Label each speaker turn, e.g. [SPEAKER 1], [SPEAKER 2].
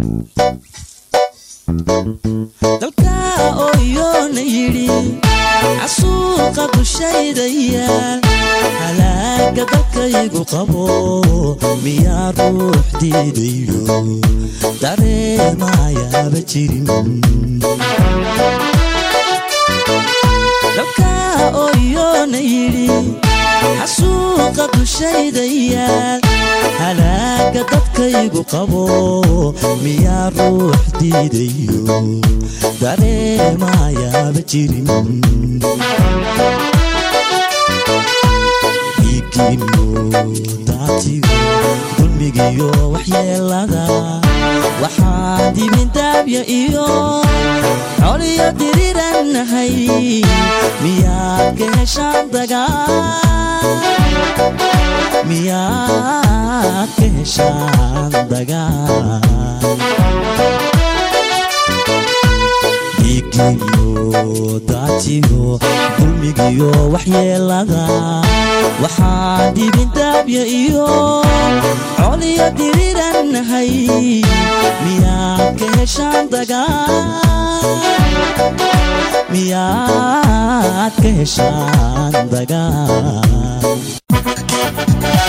[SPEAKER 1] dalka ooyoona yidhi casuuqa dushayda yaal halaaga dalkaygu qabo miyaa ruux diidayo dareemayaaba jirin dalka ooyoona yidhi xasuuqa dushayda yaal halaaga dadkaygu qabo miyaa ruux diidayo dareemayaaba jirin dhiigiyo daatiyo dulmigiyo waxyeelada waxaa dibindaabya iyo coliyo dirirannahay miyaad ka heshaan dagaal miyaad ka heshaan dagaal dhiigiyo daatiyo dulmigiyo waxyeelada waxaa dibindaabya iyo coliyo dirirannahay miyaad ka heshaan dagaal miyaad ka heshaan dagaal